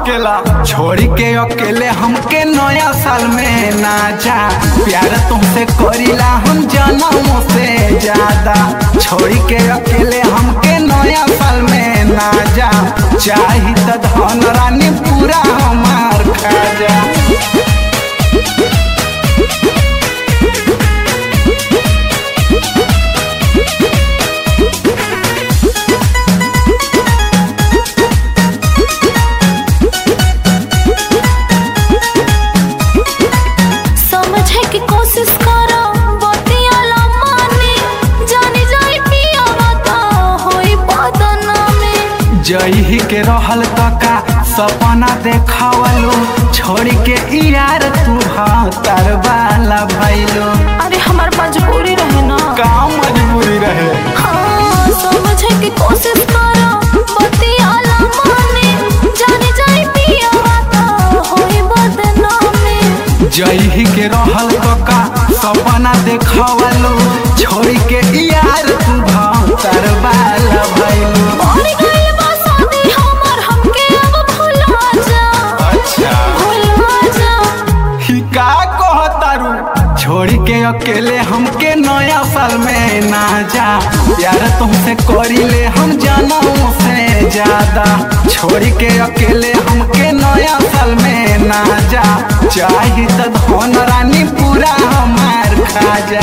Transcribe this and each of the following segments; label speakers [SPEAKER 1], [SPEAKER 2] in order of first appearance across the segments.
[SPEAKER 1] अकेला छोड़ के अकेले हमके नया साल में ना जा प्यार तुमसे करीला हम जनमों से ज्यादा छोड़ के अकेले हमके नया साल में ना जा चाही त धन रानी पूरा हमार खा जा
[SPEAKER 2] समझे की कोशिश करो बतियाला माने जानी जाई पिया बता होई बदनामी
[SPEAKER 1] जही के रहल तका सपना देखावलो छोड़ के यार तू तर वाला भैलो
[SPEAKER 2] अरे हमार मजबूरी रहे ना
[SPEAKER 1] का मजबूरी रहे
[SPEAKER 2] हाँ समझे की कोशिश करो बतियाला माने जानी जाई पिया बता होई बदनामी
[SPEAKER 1] जही के रहल तका सपना देखावलो छोड़ के यार तू तर वाला भैलो
[SPEAKER 2] और गइल बा शादी हमर हमके अब भुला जा
[SPEAKER 1] अच्छा
[SPEAKER 2] भुला जा
[SPEAKER 1] ही का कहतारू छोड़ के अकेले हमके नया साल में ना जा यार तुमसे करीले हम जनों से ज्यादा छोड़ के अकेले हमके नया साल में ना जा चाही त धन रानी पूरा हमार खा जा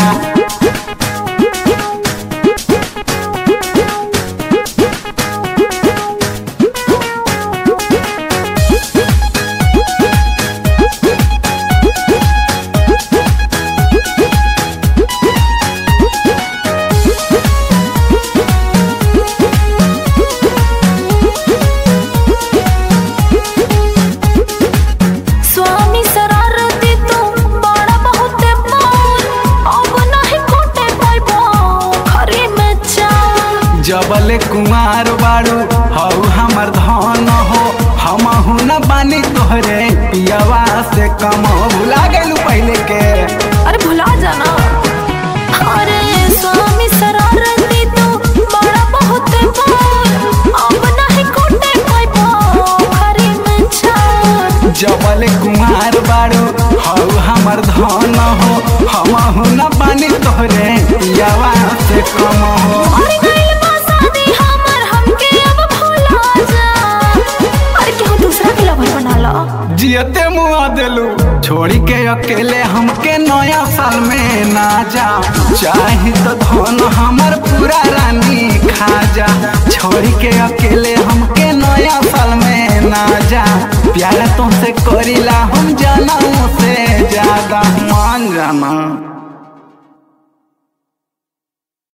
[SPEAKER 2] स्वामी शरारती तू बड़ा बहुते पार अब नहीं कोटे पाइबो खरी में चावल
[SPEAKER 1] जबले कुमार बाड़ू हऊ हमर धन हो हमहू न बानी तोहरे पियवा से कम भुला गेलू पहले के
[SPEAKER 2] अरे भुला जाना अरे स्वामी शरारती तू बड़ा बहुते पार अब नहीं कोटे पाइबो खरी में चावल
[SPEAKER 1] जबले कुमार बाड़ू हऊ हमर धन हो हमहू न बानी तोहरे पियवा से कम हो
[SPEAKER 2] और गइल बा शादी हमर हमके अब भुला जा अरे केहू दूसरा के लवर बना लो
[SPEAKER 1] जियते मुआ देलू छोड़ी के अकेले हमके नया साल में ना जा चाही तो धन हमर पूरा रानी खा जा छोड़ी के अकेले हमके नया साल में ना जा प्यार तुमसे करीला हम जनों से ज्यादा मान जाना